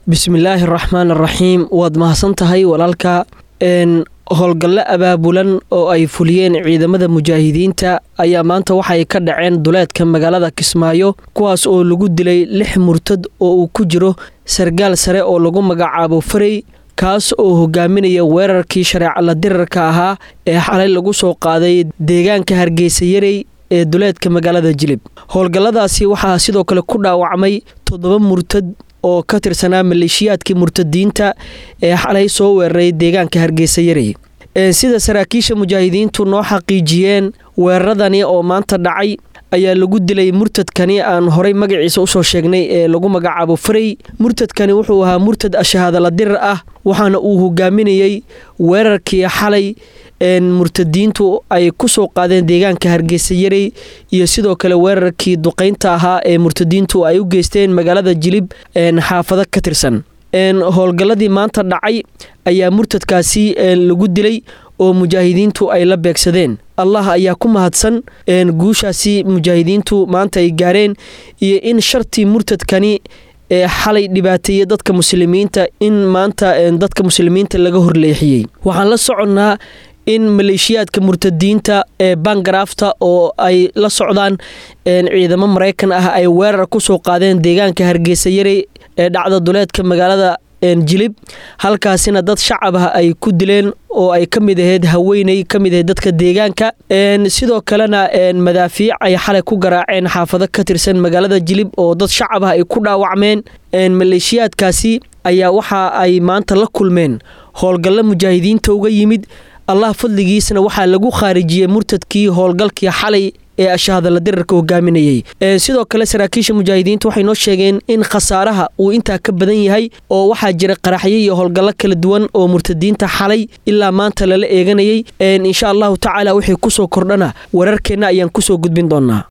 bismillaahi araxmaan araxiim waad mahadsan tahay walaalka howlgallo abaabulan oo ay fuliyeen ciidamada mujaahidiinta ayaa maanta waxay ka dhaceen duleedka magaalada kismaayo kuwaas oo lagu dilay lix murtad oo uu ku jiro sargaal sare oo lagu magacaabo farey kaas oo hogaaminaya weerarkii shareecala dirarka ahaa ee xalay lagu soo qaaday deegaanka hargeysa yarey ee duleedka magaalada jilib howlgalladaasi waxaa sidoo kale ku dhaawacmay toddoba murtad oo ka tirsanaa maleeshiyaadkii murtadiinta ee xalay soo weeraray deegaanka hargeysa yarey sida saraakiisha mujaahidiintu noo xaqiijiyeen weeraradani oo maanta dhacay ayaa lagu dilay murtadkani aan horay magaciisa usoo sheegnay ee lagu magacaabo farey murtadkani wuxuu ahaa murtad ashahaadala dirar ah waxaana uu hogaaminayey weerarkii xalay murtadiintu ay ku soo qaadeen deegaanka hargeysa yarey iyo sidoo kale weerarkii duqaynta ahaa ee murtadiintu ay u geysteen magaalada jilib xaafado ka tirsan howlgalladii maanta dhacay ayaa murtadkaasi lagu dilay oo mujaahidiintu ay la beegsadeen allah ayaa ku mahadsan guushaasi mujaahidiintu maanta ay gaareen iyo in shartii murtadkani ee xalay dhibaateeyey dadka muslimiinta in maanta dadka muslimiinta laga horleexiyey waxaan la soconnaa in maleeshiyaadka murtadiinta ee bangarafta oo ay la socdaan ciidamo maraykan ah ay weerar ku soo qaadeen deegaanka hargeysa yarey ee dhacda duleedka magaalada jilib halkaasina dad shacab ah ay ku dileen oo ay ka mid ahayd haweeney ka mid ahayd dadka deegaanka sidoo kalena madaafiic ay xalay ku garaaceen xaafado ka tirsan magaalada jilib oo dad shacab ah ay ku dhaawacmeen maleeshiyaadkaasi ayaa waxa ay maanta la kulmeen howlgallo mujaahidiinta uga yimid allah fadligiisna waxaa lagu khaarijiyey murtadkii howlgalkii xalay ee ashahadala dirarka hogaaminayey sidoo kale saraakiisha mujaahidiinta waxay noo sheegeen in khasaaraha uu intaa ka badan yahay oo waxaa jira qaraxyo iyo howlgallo kala duwan oo murtadiinta xalay ilaa maanta lala eeganayay insha allahu tacaala wixii kusoo kordhana wararkeenna ayaan kusoo gudbin doonaa